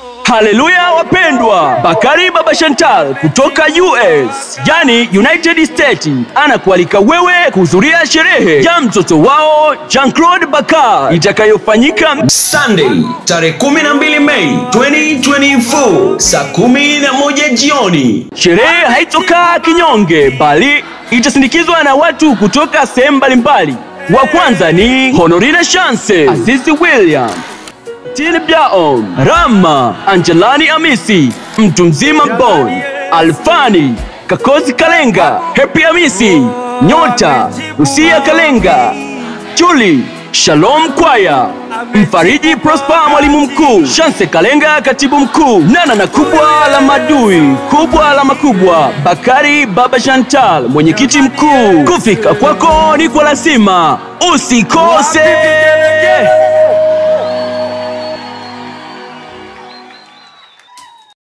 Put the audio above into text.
Haleluya wapendwa, Bakari Baba Chantal kutoka US, yani United States, anakualika wewe kuhudhuria sherehe ya mtoto wao Jean-Claude Bakar itakayofanyika Sunday tarehe 12 Mei 2024 saa 11 jioni. Sherehe haitokaa kinyonge, bali itasindikizwa na watu kutoka sehemu mbalimbali. Wa kwanza ni Honorina Chance, Azizi William, Tini Byaon, Rama, Angelani Amisi, Mtu Mzima Bon, Alfani, Kakozi Kalenga, Happy Amisi, Nyota, Usia Kalenga, Chuli, Shalom Kwaya, Mfariji Prosper mwalimu mkuu, Shanse Kalenga katibu mkuu, Nana na kubwa la madui, kubwa la makubwa, Bakari Baba Chantal mwenyekiti mkuu. Kufika kwako ni kwa lazima, usikose.